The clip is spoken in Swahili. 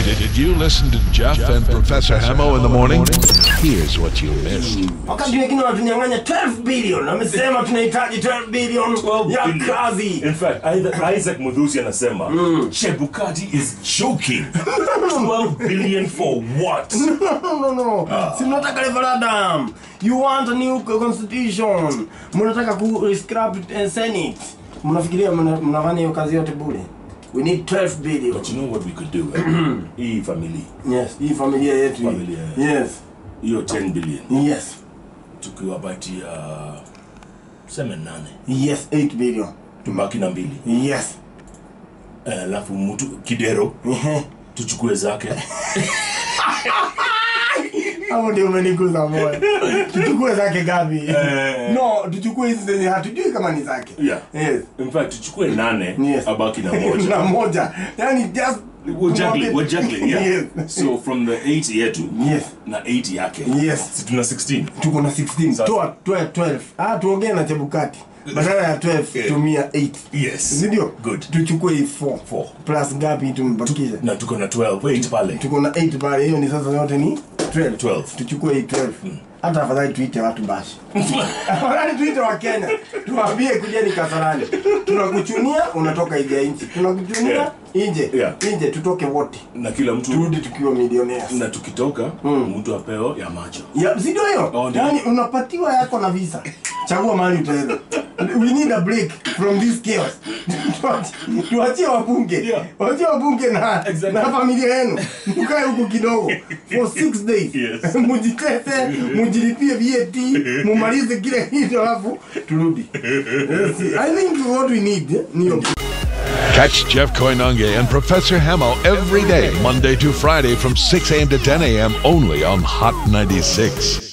Did you listen to Jeff, and Professor Hamo in the morning? Here's what you missed. wakati wengine wanatunyang'anya 12 billion amesema tunahitaji 12 billion 12 ya billion. kazi In fact, Isaac- Isaac Mudhusi anasema Chebukati is joking. 12 billion for what? no, no, no. si mnataka referendum you want a new constitution mnataka ku scrap uh, senate mnafikiria mna- mnafanya hiyo kazi yote bure we need 12 billion But you know what we could do? eh? Hii family, yes hii familia yetu hii. Familia. yes hiyo 10 billion yes tukiwapatia seme nane yes 8 billion tubaki na mbili yes Eh, alafu mtu kidero Ehe. tuchukue zake hapo ndio umeniguza moyo tuchukue zake gapi Eh. no tuchukue hizi zenye hatujui kama ni zake Yeah. yes in fact tuchukue nane Yes. abaki na na moja moja yani just We're juggling, we're juggling, yeah. yes so from the 8 yetu yes na 8 yake Yes. si tuna 16 tuko na 16 Sasa. toa toa 12 ah tuongee na chebukati badala ya 12 Yeah. tumia 8 yes ndio Good. tuchukue hii 4 Four. plus ngapi tumebakisha na tuko na 12 8 pale tuko na 8 pale hiyo ni sasa yote ni 12 12. tuchukue hii 12 hata afadhali tuite watu bashi afadhali tuite wa Kenya tuwaambie kujeni Kasarani tunakuchunia unatoka nje ya nchi tunakuchunia Yeah. nje Yeah. nje tutoke wote na kila mtu turudi tukiwa millionaires na tukitoka mtu apeo ya macho ya si ndio hiyo Oh, ndio. yani unapatiwa yako na visa chagua mahali utaenda we need a break from this chaos Tuachie- tuachie wabunge Yeah. waachie wabunge na, Exactly. na familia yenu mkae huku kidogo for six days Yes. mujitese mujilipie VAT mumalize kile kitu alafu turudi yes, I think what we need eh, ni hiyo Catch Jeff Koinange and Professor Hamo every day, Monday to Friday from 6 a.m. to 10 a.m. only on Hot 96.